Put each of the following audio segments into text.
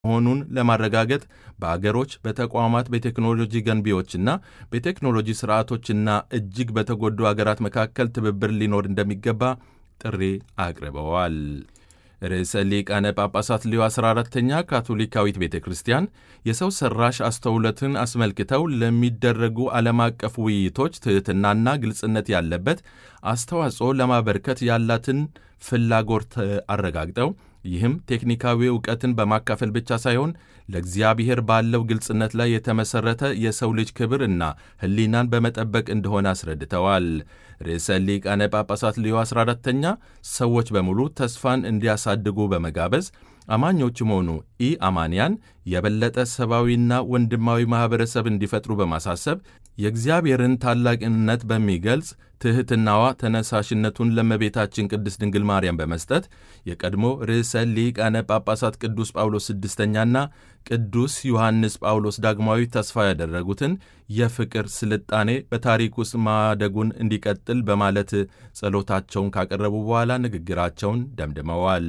መሆኑን ለማረጋገጥ በአገሮች፣ በተቋማት፣ በቴክኖሎጂ ገንቢዎችና በቴክኖሎጂ ስርዓቶችና እጅግ በተጎዱ አገራት መካከል ትብብር ሊኖር እንደሚገባ ጥሪ አቅርበዋል። ርዕሰ ሊቃነ ጳጳሳት ሊዮ 14ተኛ ካቶሊካዊት ቤተ ክርስቲያን የሰው ሠራሽ አስተውሎትን አስመልክተው ለሚደረጉ ዓለም አቀፍ ውይይቶች ትሕትናና ግልጽነት ያለበት አስተዋጽኦ ለማበርከት ያላትን ፍላጎት አረጋግጠው ይህም ቴክኒካዊ ዕውቀትን በማካፈል ብቻ ሳይሆን ለእግዚአብሔር ባለው ግልጽነት ላይ የተመሠረተ የሰው ልጅ ክብር እና ሕሊናን በመጠበቅ እንደሆነ አስረድተዋል። ርዕሰ ሊቃነ ጳጳሳት ሊዮ 14ተኛ ሰዎች በሙሉ ተስፋን እንዲያሳድጉ በመጋበዝ አማኞችም ሆኑ ኢ አማንያን የበለጠ ሰብአዊና ወንድማዊ ማኅበረሰብ እንዲፈጥሩ በማሳሰብ የእግዚአብሔርን ታላቅነት በሚገልጽ ትሕትናዋ ተነሳሽነቱን ለእመቤታችን ቅድስት ድንግል ማርያም በመስጠት የቀድሞ ርዕሰ ሊቃነ ጳጳሳት ቅዱስ ጳውሎስ ስድስተኛና ቅዱስ ዮሐንስ ጳውሎስ ዳግማዊ ተስፋ ያደረጉትን የፍቅር ስልጣኔ በታሪክ ውስጥ ማደጉን እንዲቀጥል በማለት ጸሎታቸውን ካቀረቡ በኋላ ንግግራቸውን ደምድመዋል።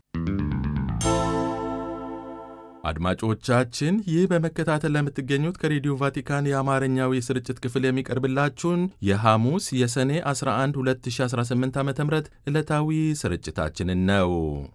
አድማጮቻችን ይህ በመከታተል ለምትገኙት ከሬዲዮ ቫቲካን የአማርኛው የስርጭት ክፍል የሚቀርብላችሁን የሐሙስ የሰኔ 11 2018 ዓ ም ዕለታዊ ስርጭታችንን ነው።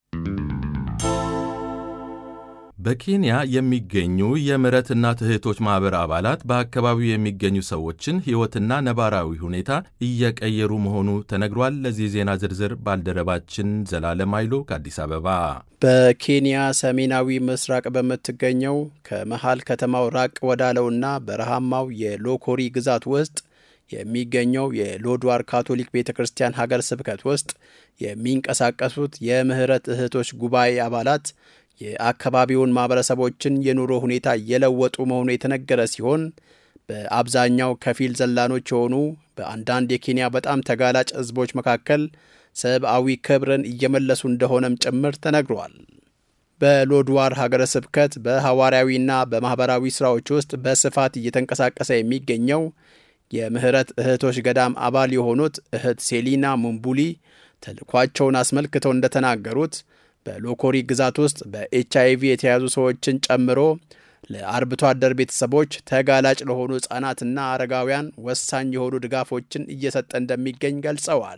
በኬንያ የሚገኙ የምሕረት እናት እህቶች ማኅበር አባላት በአካባቢው የሚገኙ ሰዎችን ሕይወትና ነባራዊ ሁኔታ እየቀየሩ መሆኑ ተነግሯል። ለዚህ ዜና ዝርዝር ባልደረባችን ዘላለም ኃይሉ ከአዲስ አበባ። በኬንያ ሰሜናዊ ምስራቅ በምትገኘው ከመሃል ከተማው ራቅ ወዳለውና በረሃማው የሎኮሪ ግዛት ውስጥ የሚገኘው የሎድዋር ካቶሊክ ቤተ ክርስቲያን ሀገር ስብከት ውስጥ የሚንቀሳቀሱት የምህረት እህቶች ጉባኤ አባላት የአካባቢውን ማኅበረሰቦችን የኑሮ ሁኔታ እየለወጡ መሆኑ የተነገረ ሲሆን በአብዛኛው ከፊል ዘላኖች የሆኑ በአንዳንድ የኬንያ በጣም ተጋላጭ ሕዝቦች መካከል ሰብአዊ ክብርን እየመለሱ እንደሆነም ጭምር ተነግሯል። በሎድዋር ሀገረ ስብከት በሐዋርያዊና በማኅበራዊ ሥራዎች ውስጥ በስፋት እየተንቀሳቀሰ የሚገኘው የምህረት እህቶች ገዳም አባል የሆኑት እህት ሴሊና ሙምቡሊ ተልኳቸውን አስመልክተው እንደተናገሩት በሎኮሪ ግዛት ውስጥ በኤች አይቪ የተያዙ ሰዎችን ጨምሮ ለአርብቶ አደር ቤተሰቦች ተጋላጭ ለሆኑ ሕፃናትና አረጋውያን ወሳኝ የሆኑ ድጋፎችን እየሰጠ እንደሚገኝ ገልጸዋል።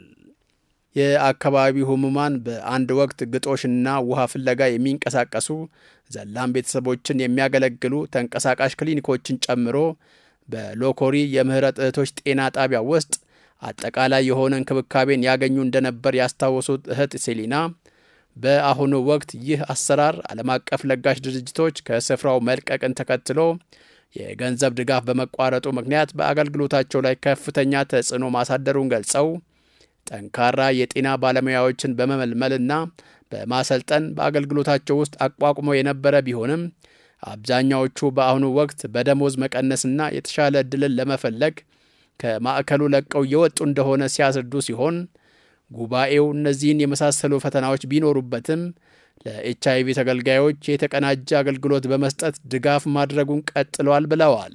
የአካባቢው ህሙማን በአንድ ወቅት ግጦሽና ውሃ ፍለጋ የሚንቀሳቀሱ ዘላን ቤተሰቦችን የሚያገለግሉ ተንቀሳቃሽ ክሊኒኮችን ጨምሮ በሎኮሪ የምህረት እህቶች ጤና ጣቢያ ውስጥ አጠቃላይ የሆነ እንክብካቤን ያገኙ እንደነበር ያስታወሱት እህት ሴሊና በአሁኑ ወቅት ይህ አሰራር ዓለም አቀፍ ለጋሽ ድርጅቶች ከስፍራው መልቀቅን ተከትሎ የገንዘብ ድጋፍ በመቋረጡ ምክንያት በአገልግሎታቸው ላይ ከፍተኛ ተጽዕኖ ማሳደሩን ገልጸው ጠንካራ የጤና ባለሙያዎችን በመመልመልና በማሰልጠን በአገልግሎታቸው ውስጥ አቋቁመው የነበረ ቢሆንም አብዛኛዎቹ በአሁኑ ወቅት በደሞዝ መቀነስና የተሻለ ዕድልን ለመፈለግ ከማዕከሉ ለቀው እየወጡ እንደሆነ ሲያስረዱ ሲሆን ጉባኤው እነዚህን የመሳሰሉ ፈተናዎች ቢኖሩበትም ለኤች አይቪ ተገልጋዮች የተቀናጀ አገልግሎት በመስጠት ድጋፍ ማድረጉን ቀጥለዋል ብለዋል።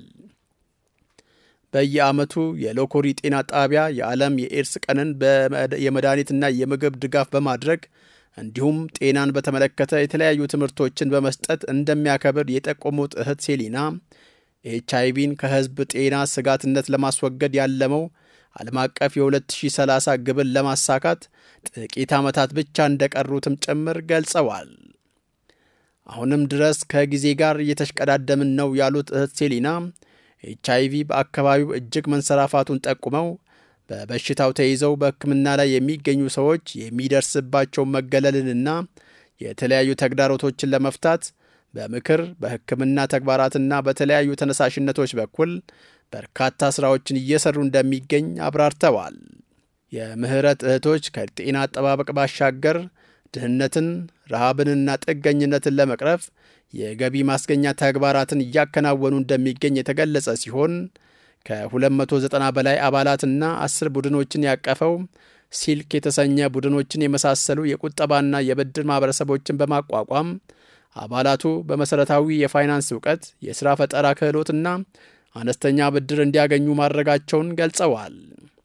በየዓመቱ የሎኮሪ ጤና ጣቢያ የዓለም የኤድስ ቀንን የመድኃኒትና የምግብ ድጋፍ በማድረግ እንዲሁም ጤናን በተመለከተ የተለያዩ ትምህርቶችን በመስጠት እንደሚያከብር የጠቆሙት እህት ሴሊና ኤች አይቪን ከሕዝብ ጤና ስጋትነት ለማስወገድ ያለመው ዓለም አቀፍ የ2030 ግብን ለማሳካት ጥቂት ዓመታት ብቻ እንደቀሩትም ጭምር ገልጸዋል። አሁንም ድረስ ከጊዜ ጋር እየተሽቀዳደምን ነው ያሉት እህት ሴሊና ኤች አይቪ በአካባቢው እጅግ መንሰራፋቱን ጠቁመው በበሽታው ተይዘው በሕክምና ላይ የሚገኙ ሰዎች የሚደርስባቸውን መገለልንና የተለያዩ ተግዳሮቶችን ለመፍታት በምክር በሕክምና ተግባራትና በተለያዩ ተነሳሽነቶች በኩል በርካታ ሥራዎችን እየሰሩ እንደሚገኝ አብራርተዋል። የምህረት እህቶች ከጤና አጠባበቅ ባሻገር ድህነትን፣ ረሃብንና ጥገኝነትን ለመቅረፍ የገቢ ማስገኛ ተግባራትን እያከናወኑ እንደሚገኝ የተገለጸ ሲሆን ከ290 በላይ አባላትና አስር ቡድኖችን ያቀፈው ሲልክ የተሰኘ ቡድኖችን የመሳሰሉ የቁጠባና የብድር ማኅበረሰቦችን በማቋቋም አባላቱ በመሠረታዊ የፋይናንስ እውቀት፣ የሥራ ፈጠራ ክህሎትና አነስተኛ ብድር እንዲያገኙ ማድረጋቸውን ገልጸዋል።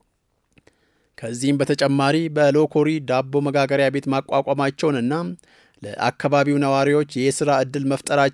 ከዚህም በተጨማሪ በሎኮሪ ዳቦ መጋገሪያ ቤት ማቋቋማቸውንና ለአካባቢው ነዋሪዎች የሥራ ዕድል መፍጠራቸው